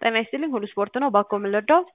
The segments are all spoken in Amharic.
ጤና ይስጥልኝ ሁሉ ስፖርት ነው። ባኮ ምን ልርዳዎት?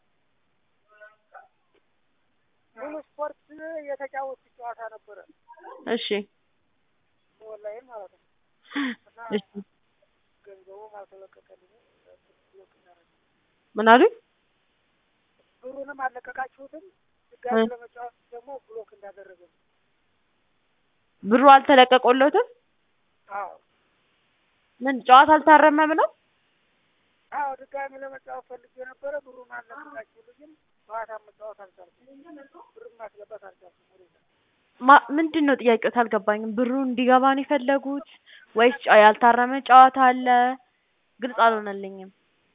ሙሉ ስፖርት የተጫወቱት ጨዋታ ነበረ እሺ ኦንላይን ማለት ነው። እና እሺ ገንዘቡም አልተለቀቀልኝም። ብሎክ እንዳደረገ ምን አሉኝ? ብሩንም አልለቀቃችሁትም። ድጋሚ እ ለመጫወት ደግሞ ብሎክ እንዳደረገ ነው። ብሩ አልተለቀቆሎትም? አዎ ምን ጨዋታ አልታረመም ነው? አዎ ድጋሚ ለመጫወት ፈልጌ ነበረ። ብሩን አልለቀቃችሁልኝም። ጨዋታ መጫወት አልቻልኩም። ብሩን ማስገባት አልቻልኩም ወደዛ ማ ምንድን ነው ጥያቄዎት? አልገባኝም። ብሩ እንዲገባ ነው የፈለጉት ወይስ ጨ- ያልታረመ ጨዋታ አለ? ግልጽ አልሆነልኝም።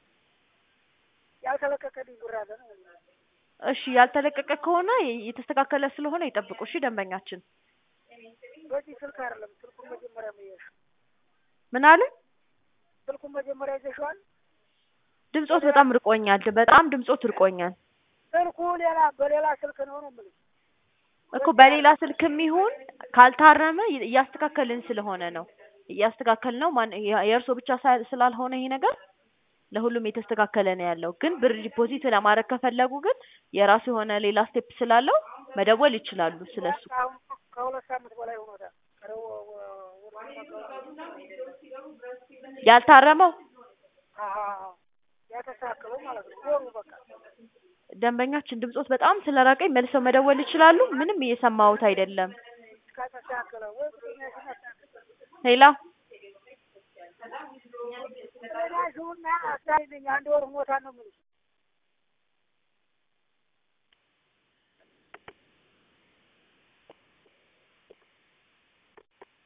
ያልተለቀቀልኝ ብር አለ ነው። እሺ ያልተለቀቀ ከሆነ የ- የተስተካከለ ስለሆነ ይጠብቁ። እሺ ደንበኛችን በዚህ ስልክ አይደለም። ስልኩን መጀመሪያ መያሽ ምን አለ? ስልኩን መጀመሪያ ይዘሽዋል። ድምጾት በጣም ርቆኛል። በጣም ድምጾት ርቆኛል ስልኩ ሌላ በሌላ ስልክ ነው ነው የምልሽ። እኮ በሌላ ስልክም ይሁን ካልታረመ ይ- እያስተካከልን ስለሆነ ነው እያስተካከል ነው። ማን የ- የእርሶ ብቻ ሳ- ስላልሆነ ይሄ ነገር ለሁሉም የተስተካከለ ነው ያለው። ግን ብር ዲፖዚት ለማድረግ ከፈለጉ ግን የራሱ የሆነ ሌላ ስቴፕ ስላለው መደወል ይችላሉ ስለሱ። አሁን ከሁለት ሳምንት በላይ ሆኖታል። ከረ- ወ- ወ- ያልታረመው አዎ፣ ያተስተካከለው ማለት ነው። ወሩ በቃ ደንበኛችን ድምጾት በጣም ስለራቀኝ መልሰው መደወል ይችላሉ። ምንም እየሰማሁት አይደለም። እስካተስተካከለ ወይ ብሩኛሽን አስተካከለ ሄላ ዳሽውና አስተያይልኝ አንድ ወር ሞታ ነው የምልሽ